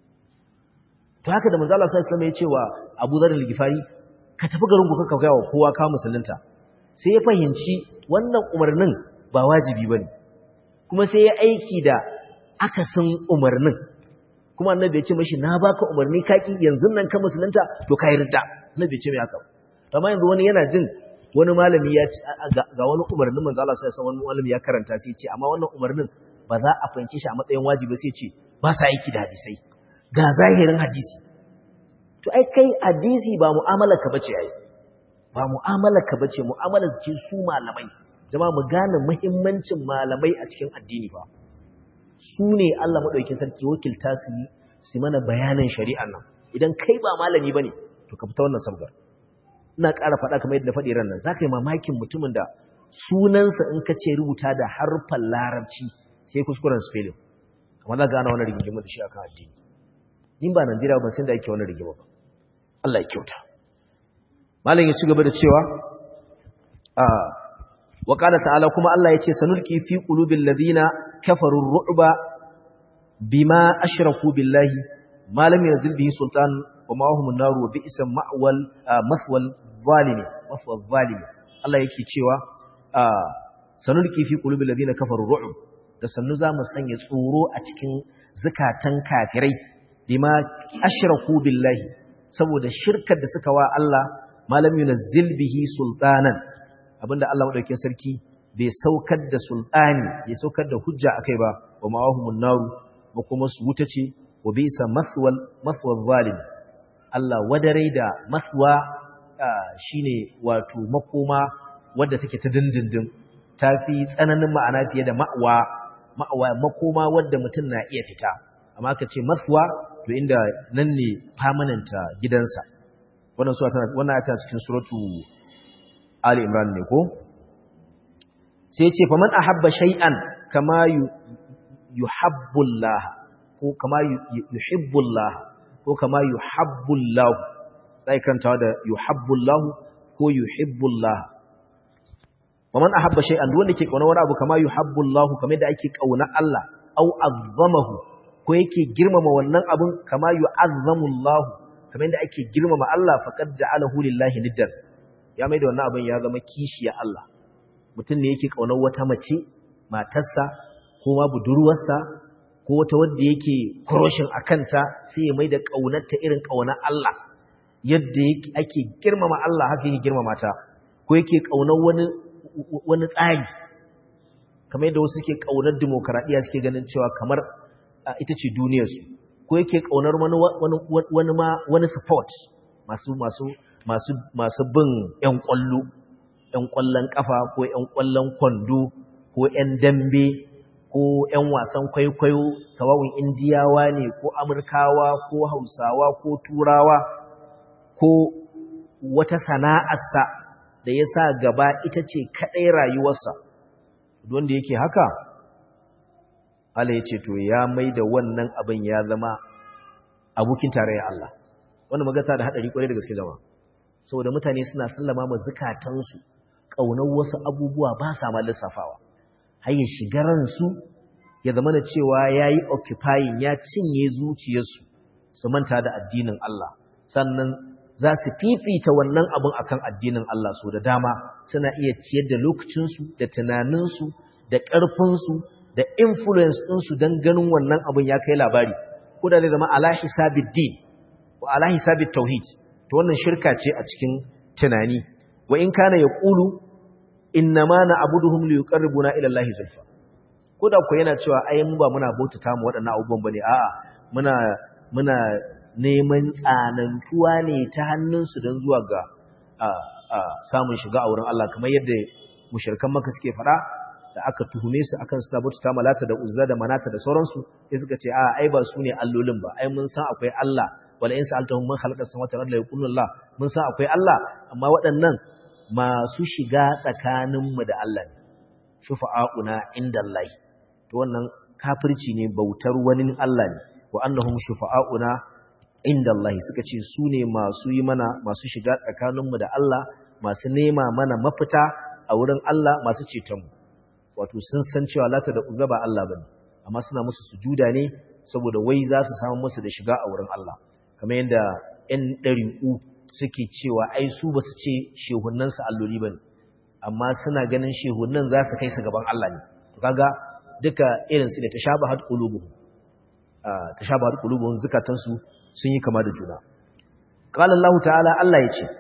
to haka da manzo Allah sallallahu alaihi wasallam ya ce wa Abu Dharr al-Ghifari ka tafi garin ku ka ga wa kowa ka musulunta sai ya fahimci wannan umarnin ba wajibi bane kuma sai ya aiki da akasin umarnin kuma annabi ya ce mashi na baka umarni kaki yanzu nan ka musulunta to kai ridda annabi ya ce mai haka amma yanzu wani yana jin wani malami ya ce ga wani umarnin manzo Allah sai wani malami ya karanta sai ya ce amma wannan umarnin ba za a fahimce shi a matsayin wajibi sai ya ce ba sa aiki da hadisai ga zahirin hadisi to ai kai hadisi ba mu'amala ka bace ai ba mu'amala ka bace mu'amala ce su malamai jama'a mu gane muhimmancin malamai a cikin addini ba su ne Allah maɗauki sarki wakilta su yi su mana bayanin shari'ar nan idan kai ba malami ba ne to ka fita wannan sabgar ina ƙara faɗa kamar yadda faɗi ran nan za ka yi mamakin mutumin da sunansa in ka ce rubuta da harfan larabci sai kuskuren spelling amma za ka gane wani rigima da shi akan addini in ba Najeriya ba sai da ake wani rigima ba Allah ya kyauta malam ya ci gaba da cewa a wa ta'ala kuma Allah ya ce sanulki fi qulubil ladina kafarun ru'ba bima ashraku billahi ma lam yanzil bihi sultan wa ma hum an-nar wa bi'sa ma'wal maswal zalimi maswal zalimi Allah yake cewa sanulki fi qulubil ladina kafarun ru'b da sannu zamu sanya tsoro a cikin zakatan kafirai bima ashraku billahi saboda shirkar da suka wa Allah ma lam yunzil bihi sultanan abinda Allah madaukakin sarki bai saukar da sultani bai saukar da hujja akai ba wa mawahumun naru ba kuma su wuta ce wa bisa maswal maswal zalim Allah wadare da maswa shine wato makoma wadda take ta dindindin tafi tsananin ma'ana fiye da ma'wa ma'wa makoma wadda mutum na iya fita amma ka ce maswa to inda nan ne permanent gidansa wannan sura tana wannan ta cikin suratu Ali Imran ne ko sai ce faman ahabba shay'an kama yuhibbullah ko kama yuhibbullah ko kama yuhibbullah sai kantawa da yuhibbullah ko yuhibbullah faman ahabba shay'an duk wanda ke kauna wani abu kama yuhibbullah kamar da ake kauna Allah au azzamahu ko yake girmama wannan abun kama yu'azzamullah kamar da ake girmama Allah faqad ja'alahu lillahi niddan ya mai da wannan abin ya zama kishiya Allah mutum ne yake ƙaunar wata mace matarsa ko ma budurwarsa ko wata wadda yake kuroshin a kanta sai ya mai da ƙaunarta irin ƙaunar Allah yadda ake girmama Allah haka yake girmama ta ko yake ƙaunar wani wani tsari kamar yadda wasu suke ƙaunar demokaradiyya suke ganin cewa kamar ita ce duniyarsu ko yake ƙaunar wani wani ma wani support masu masu masu masu bin ƴan ƙwallo ƴan ƙwallon ƙafa ko ƴan ƙwallon kwando ko ƴan dambe ko ƴan wasan kwaikwayo sawawun indiyawa ne ko amurkawa ko hausawa ko turawa ko wata sana'arsa da ya sa gaba ita ce kaɗai rayuwarsa wanda yake haka Allah ya ce to ya mai da wannan abin ya zama abokin tarayyar Allah wanda magata da haɗari ƙwarai da gaske zama saboda mutane suna sallama ma zukatansu ƙaunar wasu abubuwa ba sa ma lissafawa har ya shiga ransu ya zama da cewa ya yi occupying ya cinye zuciyarsu su manta da addinin Allah sannan za su fifita wannan abin akan addinin Allah so da dama suna iya ciyar da lokacinsu da tunaninsu da ƙarfinsu da influence ɗinsu don ganin wannan abin ya kai labari ko da zai zama ala hisabid din wa ala hisabit tauhid to wannan shirka ce a cikin tunani wa in kana yaqulu innama na'buduhum liyuqarribuna ila Allah zulfa ko da ku yana cewa ai mu ba muna bautata mu waɗannan abubuwan bane a'a muna muna neman tsanantuwa ne ta hannunsu don zuwa ga samun shiga a wurin Allah kamar yadda mushrikan maka suke faɗa da aka tuhume su akan suna bautata malata da uzza da manata da sauransu sai suka ce a ai ba su ne allolin ba ai mun san akwai Allah wala in sa'altahum man khalaqa samawati wal ardi yaqulun Allah mun san akwai Allah amma waɗannan masu shiga tsakaninmu da Allah ne shufa'auna inda Allah to wannan kafirci ne bautar wani Allah ne wa annahum shufa'auna inda Allah suka ce su ne masu yi mana masu shiga tsakaninmu da Allah masu nema mana mafita a wurin Allah masu cetonmu wato sun san cewa lata da uzza ba Allah bane amma suna musu sujuda ne saboda wai za su samu musu da shiga a wurin Allah kamar yadda 'yan ɗari'u suke cewa ai su ba su ce shehunansu alloli ba ne amma suna ganin shehunan za su kai su gaban Allah ne to kaga duka irinsu da ta sha bahar ƙulubuhu ta sha bahar ƙulubuhun zukatansu sun yi kama da juna ƙalar Allah ta'ala Allah ya ce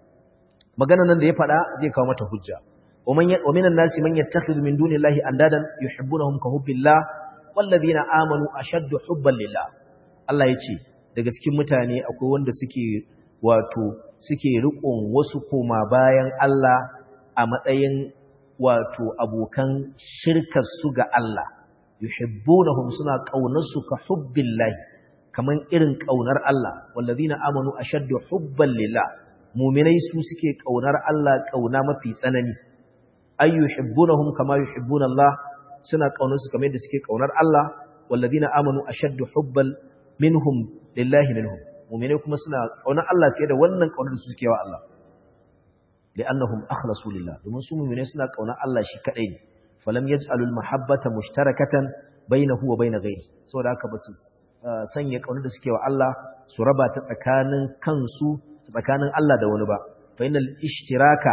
magana nan da ya faɗa zai kawo mata hujja wa minan nasi man yattakhidhu min dunillahi andadan yuhibbunahum ka hubbillah wallazina amanu ashaddu hubban lillah Allah ya ce daga cikin mutane akwai wanda suke wato suke riƙon wasu koma bayan Allah a matsayin wato abokan shirkar su ga Allah yuhibbunahum suna kaunar su ka hubbillahi kaman irin kaunar Allah wallazina amanu ashaddu hubban lillah mu'minai su suke kaunar Allah kauna mafi tsanani ay yuhibbunahum kama yuhibbuna Allah suna kaunar su kamar yadda suke kaunar Allah wallazina amanu ashaddu hubban minhum lillahi minhum mu'minai kuma suna kaunar Allah fiye da wannan kaunar da suke wa Allah li'annahum akhlasu lillah domin su mu'minai suna kaunar Allah shi kadai ne falam yaj'alul mahabbata mushtarakatan bainahu wa bain ghairi saboda haka basu sanya kaunar da suke wa Allah su raba ta tsakanin kansu tsakanin Allah da wani ba fa innal ishtiraka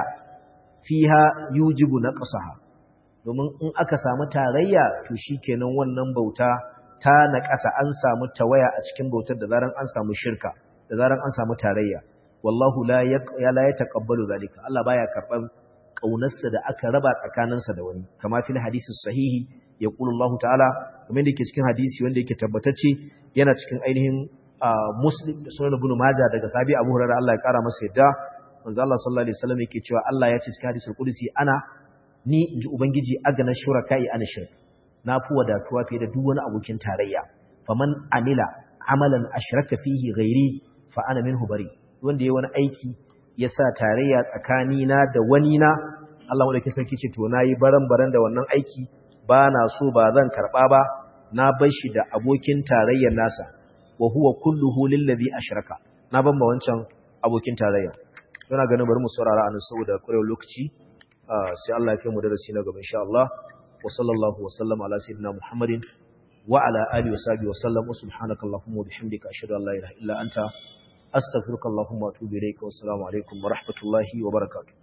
fiha yujibu naqsaha domin in aka samu tarayya to shikenan wannan bauta ta naƙasa an samu tawaya a cikin bautar da zaran an samu shirka da zaran an samu tarayya wallahu la ya la yataqabbalu zalika Allah baya karban kaunarsa da aka raba tsakaninsa da wani kama fil hadisi sahihi yaqulu Allah ta'ala kamar da yake cikin hadisi wanda yake tabbatacce yana cikin ainihin muslim da sunan ibn majah daga sabi abu hurairah Allah ya kara masa yadda manzo Allah sallallahu alaihi wasallam yake cewa Allah ya ce cikin hadisul qudsi ana ni inji ubangiji agana shuraka'i ana shirk na fi wadatuwa fiye da duk wani abokin tarayya faman amila amalan ashraka fihi ghairi fa ana minhu bari wanda yayi wani aiki ya sa tarayya tsakani na da wani na Allah wanda ke sarki ce to nayi baran-baran da wannan aiki ba na so ba zan karba ba na bar shi da abokin tarayyar nasa wa huwa kulluhu lillazi ashraka na ban ma wancan abokin tarayya yana ganin bari mu saurara anan saboda kurewar lokaci sai Allah ya kai mu darasi na gaba insha Allah وصلى الله وسلم على سيدنا محمد وعلى آله وصحبه وسلم وسبحانك اللهم وبحمدك أشهد أن لا إله إلا أنت أستغفرك اللهم وأتوب إليك والسلام عليكم ورحمة الله وبركاته